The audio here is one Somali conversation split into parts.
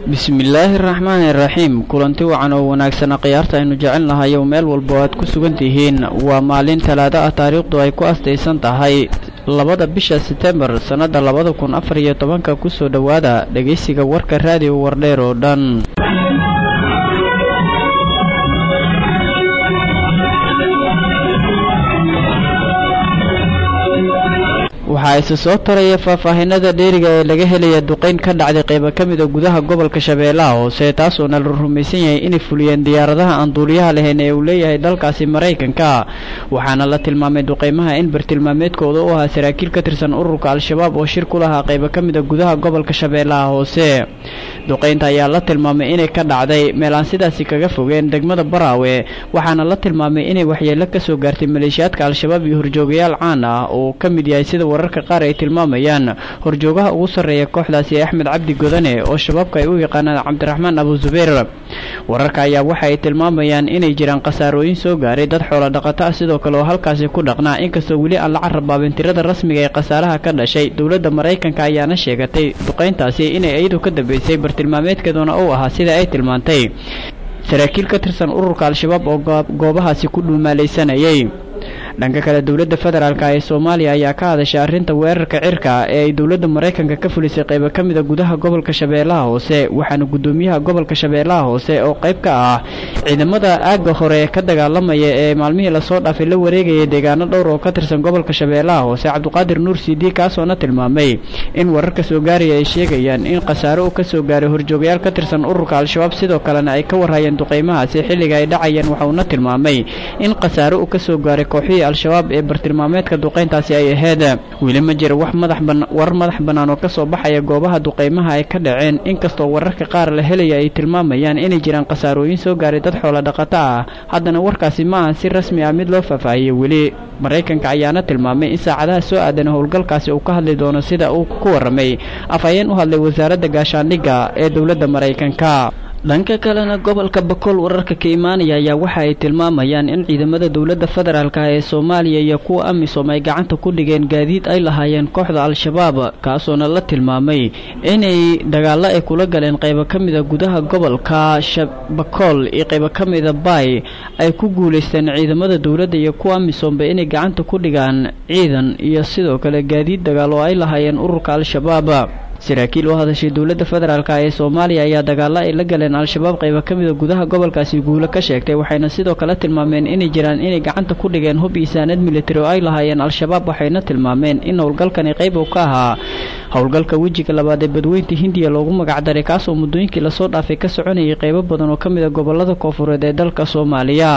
bismillaahi araxmaani iraxiim kulanti wacan oo wanaagsana khiyaarta aynu jecel nahay ow meel walba oo aad ku sugan tihiin waa maalin talaado ah taariikhdu ay ku astaysan tahay labada bisha setembar sannadda labada kun afar iyo tobanka kusoo dhowaada dhegaysiga warka raadiyo wardheer oo dhan waxaa isa soo taraya faahfaahinada dheeriga ee laga helaya duqeyn ka dhacday qaybo ka mid a gudaha gobolka shabeellaha hoose taasoona la rumaysan yahay inay fuliyeen diyaaradaha aan duuliyaha lahayn ee uu leeyahay dalkaasi maraykanka waxaana la tilmaamay duqeymaha in bartilmaameedkooda u ahaa saraakiil ka tirsan ururka al-shabaab oo shir ku lahaa qaybo ka mid a gudaha gobolka shabeellaha hoose duqeynta ayaa la tilmaamay inay ka dhacday meel aan sidaasi kaga fogeen degmada baraawe waxaana la tilmaamay inay waxyeelo kasoo gaartay maleeshiyaadka al-shabaab iyo horjoogayaal caan ah oo ka mid yahay sida wararka qaar ay tilmaamayaan horjoogaha ugu sarreeya kooxdaasi axmed cabdi godane oo shabaabka ay u yaqaanaan cabdiraxmaan abu zubayr wararka ayaa waxa ay tilmaamayaan inay jiraan khasaarooyin soo gaaray dad xoolo dhaqato ah sidoo kale oo halkaasi ku dhaqnaa inkastoo weli aan la carrabaabin tirada rasmiga ee khasaaraha ka dhashay dowladda maraykanka ayaana sheegatay duqayntaasi inay iyadu ka dambeysay bartilmaameedkeeduna uu ahaa sida ay tilmaantay saraakiil ka tirsan ururka al-shabaab oo goobahaasi ku dhuumaalaysanayay dhanka kale dowladda federaalk ee soomaaliya ayaa ka hadashay arrinta weerarka cirka ee ay dowladda maraykanka ka fulisay qaybo ka mid a gudaha gobolka shabeellaha hoose waxaana guddoomiyaha gobolka shabeellaha hoose oo qayb ka ah ciidamada aagga hore ka dagaalamaya ee maalmihii lasoo dhaafay la wareegayay deegaano dhowr oo ka tirsan gobolka shabeellaha hoose cabdiqaadir nuur sidi kaasoona tilmaamay in wararka soo gaaraya ay sheegayaan in khasaare uu kasoo gaaray horjoogayaal ka tirsan ururka al-shabaab sidoo kalena ay ka warhayeen duqeymahaasi xilliga ay dhacayeen waxauna tilmaamay in khasaare uu kasoo gaaray kooxihii al-shabaab ee bartilmaameedka duqeyntaasi ay ahayd weli ma jira wax madax warar madax bannaan oo kasoo baxaya goobaha duqeymaha ay ka dhaceen inkastoo wararka qaar la helaya ay tilmaamayaan inay jiraan khasaarooyin soo gaaray dad xoolo dhaqato ah haddana warkaasi ma ahan si rasmi ah mid loo faahfaahiyey weli maraykanka ayaana tilmaamay in saacadaha soo aadan howlgalkaasi uu ka hadli doono sida uu ku warramay afhayeen u hadlay wasaaradda gaashaandhigga ee dowladda maraykanka dhanka kalena gobolka bakool wararka ka imaanaya ayaa waxa ay tilmaamayaan in ciidamada dowladda federaalk ee soomaaliya iyo kuwa amisom ay gacanta ku dhigeen gaadiid ay lahaayeen kooxda al-shabaab kaasoona la tilmaamay inay dagaallo ay kula galeen qaybo ka mida gudaha gobolka bakool iyo qaybo ka mida baay ay ku guulaysteen ciidamada dowladda iyo kuwa amisomba inay gacanta ku dhigaan ciidan iyo sidoo kale gaadiid dagaal oo ay lahaayeen ururka al-shabaab saraakiil oo hadashay dowladda federaalk ee soomaaliya ayaa dagaalo ay la galeen al-shabaab qaybo ka mida gudaha gobolkaasi guulo ka sheegtay waxayna sidoo kale tilmaameen inay jiraan inay gacanta ku dhigeen hub iisaanad militari oo ay lahaayeen al-shabaab waxayna tilmaameen in howlgalkani qayb uu ka ahaa howlgalka wejiga labaad ee badweynta hindiya loogu magacdaray kaasoo muddooyinkii lasoo dhaafay ka soconayay qaybo badan oo ka mid a gobolada koofureed ee dalka soomaaliya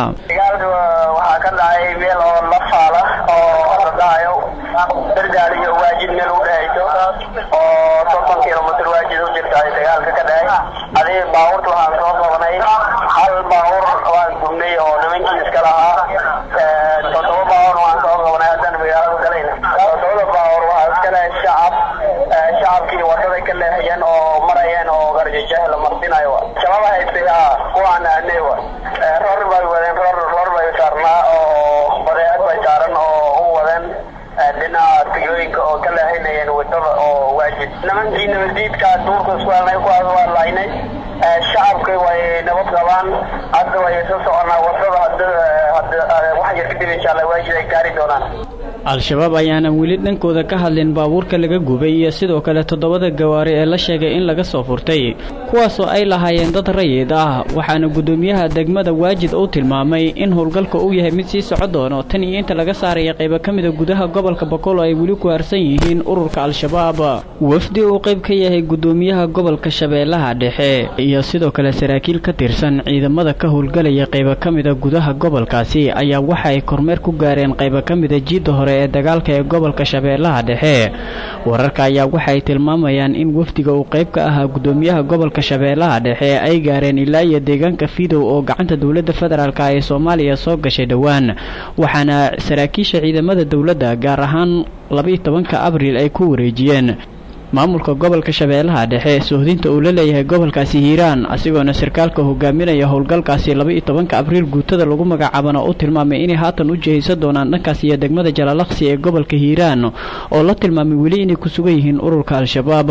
waxaa ka dhacay meel oo la faala oo la dhahayo dargaal iyo waajid meel u dhehayso oo soddon kilomitr waajid u jirta ay dagaalka ka dhacay adiga baabuurta waxaan soo qabanay hal baabuur waan gubnay oo nimankii iska lahaa toddoba baabuur waan soo qabanay haddana magaalada galayna toddobada baabuur waxaa iska lehay shacab shacabkii wadada ka leehayeen oo marayeen oo garjajah la marsinayo shababa haystay ha kuwaan aanay wa ror bay wadeen ror ror bay saarnaa oo badeecad bay saaran oo u wadeen dhinaca tigooyinka oo ka leehaynayeen wadada oo waajid nimankii nabadiidkaa duurka isku helnay kuwaas waa laynay shacabka way nabad qabaan hadda way soo soconaa wadada hada wax yar kadib insha allah waajid ay gaari doonaan al-shabaab ayaanan weli dhankooda ka hadlin baabuurka laga gubay iyo sidoo kale toddobada gawaari ee la sheegay in laga soo furtay kuwaasoo ay lahaayeen dad rayid ah waxaana guddoomiyaha degmada waajid uu tilmaamay in howlgalka uu yahay mid sii soco doono tan iyo inta laga saaraya qaybo ka mida gudaha gobolka bakool oo ay weli ku harsan yihiin ururka al-shabaab wafdi uu qayb ka yahay guddoomiyaha gobolka shabeellaha dhexe iyo sidoo kale saraakiil ka tirsan ciidamada ka howlgalaya qaybo ka mida gudaha gobolkaasi ayaa waxa ay kormeer ku gaareen qaybo ka mida jiidda hore ee dagaalka ee gobolka shabeellaha dhexe wararka ayaa waxay tilmaamayaan in wafdiga uu qayb ka ahaa guddoomiyaha gobolka shabeellaha dhexe ay gaareen ilaa iyo deegaanka fidow oo gacanta dowladda federaalk ee soomaaliya soo gashay dhowaan waxaana saraakiisha ciidamada dowladda gaar ahaan labaiyo tobanka abriil ay ku wareejiyeen maamulka gobolka shabeellaha dhexe sohdinta uu la leeyahay gobolkaasi hiiraan asigoona sarkaalka hogaaminaya howlgalkaasi laba-iyo tobanka abriil guutada lagu magacaabana u tilmaamay inay haatan u jihaysan doonaan dhankaas iyo degmada jalaalaqsi ee gobolka hiiraan oo la tilmaamay weli inay ku sugan yihiin ururka al-shabaab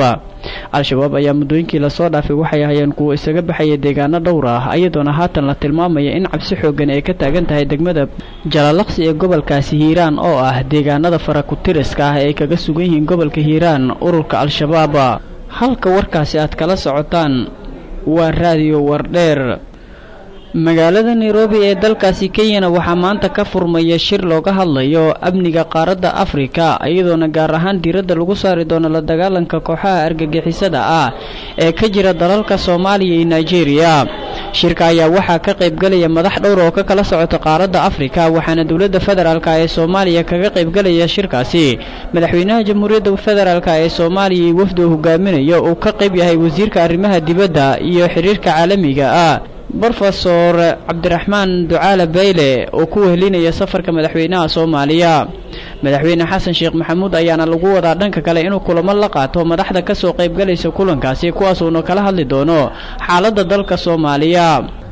al-shabaab ayaa muddooyinkii lasoo dhaafay waxay ahayeen kuwa isaga baxaya deegaano dhowr ah iyadoona haatan la tilmaamaya in cabsi xoogan ay ka taagan tahay degmada jalalaqsi ee gobolkaasi hiiraan oo ah deegaanada farakutiriska ah ee ay kaga sugan yihiin gobolka hiiraan ururka al-shabaab halka warkaasi aad kala socotaan waa raadiyo wardheer magaalada nairobi ee dalkaasi kenyana waxaa maanta ka furmaya shir looga hadlayo amniga qaaradda afrika iyadoona gaar ahaan diiradda lagu saari doono la dagaalanka kooxaha argagixisada ah ee ka jira dalalka soomaaliya iyo nigeria shirka ayaa waxaa ka qaybgalaya madax dhowr oo ka kala socota qaaradda afrika waxaana dowladda federaalk ee soomaaliya kaga qaybgalaya shirkaasi madaxweynaha jamhuuriyadda federaalk ee soomaaliya iyo wafdi uu hogaaminayo uu ka qayb yahay wasiirka arrimaha dibadda iyo xiriirka caalamiga ah brofesor cabdiraxmaan ducaale bayle oo ku wehelinaya safarka madaxweynaha soomaaliya madaxweyne xasan sheekh maxamuud ayaana lagu wadaa dhanka kale inuu kulamo la qaato madaxda kasoo qaybgalaysa kulankaasi kuwaasuuna kala hadli doono xaaladda dalka soomaaliya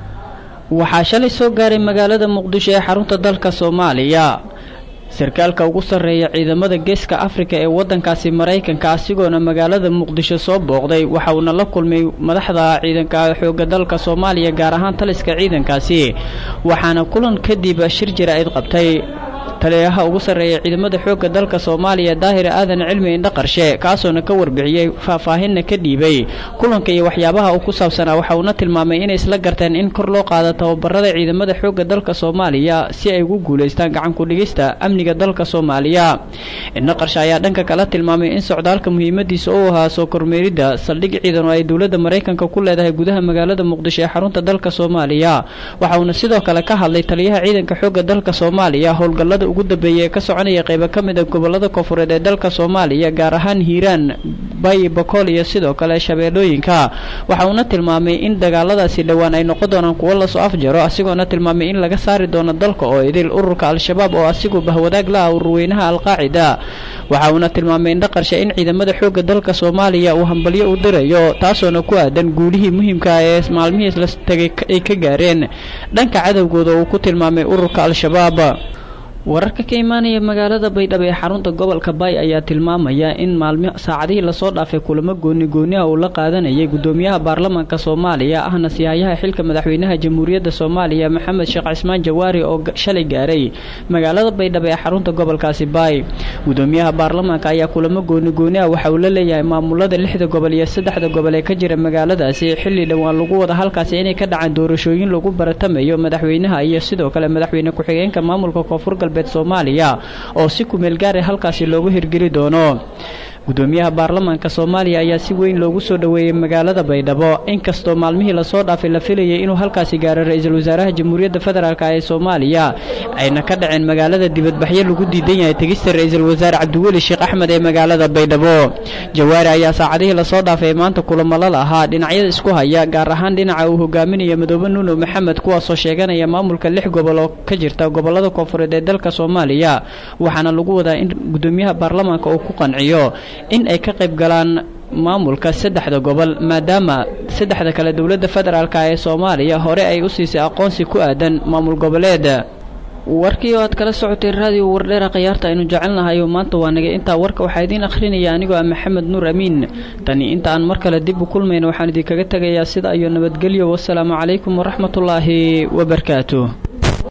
waxaa shalay soo gaaray magaalada muqdisho ee xarunta dalka soomaaliya sarkaalka ugu sarreeya ciidamada geeska afrika ee waddankaasi maraykanka asigoona magaalada muqdisho soo booqday waxa uuna la kulmay madaxda ciidanka xoogga dalka soomaaliya gaar ahaan taliska ciidankaasi waxaana kulan kadib shir jira-id qabtay taliyaha ugu sarreeya ciidamada xoogga dalka soomaaliya daahir aadan cilmi indhaqarshe kaasoona ka warbixiyey faahfaahinna ka dhiibay kulanka iyo waxyaabaha uu ku saabsanaa waxa uuna tilmaamay inay isla garteen in kor loo qaado tababarada ciidamada xoogga dalka soomaaliya si ay ugu guulaystaan gacanku dhigista amniga dalka soomaaliya indhaqarshe ayaa dhanka kala tilmaamay in socdaalka muhiimadiisa uu ahaa soo kormeeridda saldhig ciidan oo ay dowladda maraykanka ku leedahay gudaha magaalada muqdisho ee xarunta dalka soomaaliya waxa uuna sidoo kale ka hadlay taliyaha ciidanka xoogga dalka soomaaliya howlgallada ugu dambeeya ee ka soconaya qaybo ka mid a gobolada koonfureed ee dalka soomaaliya gaar ahaan hiiraan bay bakool iyo sidoo kale shabeellooyinka waxa uuna tilmaamay in dagaaladaasi dhowaan ay noqon doonaan kuwo lasoo afjaro asigoona tilmaamay in laga saari doono dalka oo idil ururka al-shabaab oo asigu bahwadaag la ah ururweynaha alqaacida waxa uuna tilmaamay indhaqarshe in ciidamada xoogga dalka soomaaliya uu hambalyo u dirayo taasoona ku aadan guulihii muhiimka ee maalmihii la tegay ay ka gaareen dhanka cadowgooda uu ku tilmaamay ururka al-shabaab wararka ka imaanaya magaalada baydhabo ee xarunta gobolka baay ayaa tilmaamaya in maalmi saacadihii lasoo dhaafay kulamo gooni gooniha uu la qaadanayay gudoomiyaha baarlamaanka soomaaliya ahna siyaayaha xilka madaxweynaha jamhuuriyadda soomaaliya maxamed sheekh cismaan jawaari oo shalay gaaray magaalada baydhabo ee xarunta gobolkaasi baay gudoomiyaha baarlamaanka ayaa kulamo gooni gooniha waxa uu la leeyahay maamulada lixda gobol iyo saddexda gobol ee ka jira magaaladaasi xilli dhowaan lagu wada halkaasi inay ka dhacaan doorashooyin lagu baratamayo madaxweynaha iyo sidoo kale madaxweyne ku-xigeenka maamulka koonfur galbeed soomaaliya oo si kumeel gaara halkaasi loogu hirgeli doono gudoomiyaha baarlamaanka soomaaliya ayaa si weyn loogu soo dhoweeyey magaalada baydhabo inkastoo maalmihii lasoo dhaafay la filayay inuu halkaasi gaaro ra-iisul wasaaraha jamhuuriyadda federaalk ee soomaaliya ayna ka dhaceen magaalada dibadbaxyo lagu diidan yahay tegista ra-iisul wasaare cabdiweli sheekh axmed ee magaalada baydhabo jawaari ayaa saacadihii lasoo dhaafay maanta kulamalo lahaa dhinacyada isku haya gaar ahaan dhinaca uu hogaaminaya madoobe nuuno maxamed kuwaasoo sheeganaya maamulka lix gobol oo ka jirta gobolada koonfureed ee dalka soomaaliya waxaana lagu wadaa in gudoomiyaha baarlamaanka uu ku qanciyo in ay ka qayb galaan maamulka saddexda gobol maadaama saddexda kale dowladda federaalk ee soomaaliya hore ay u siisay aqoonsi ku aadan maamul goboleed warkii oo aad kala socotay raadiyo wardheera khiyaarta aynu jecelnahay oo maanta waa nagay intaa warka waxaa idiin akhrinaya anigoo ah maxamed nuur amiin tani inta aan mar kale dib u kulmayna waxaan idinkaga tegayaa sida iyo nabadgelyo wasalaamu calaykum waraxmatullaahi wabarakaatu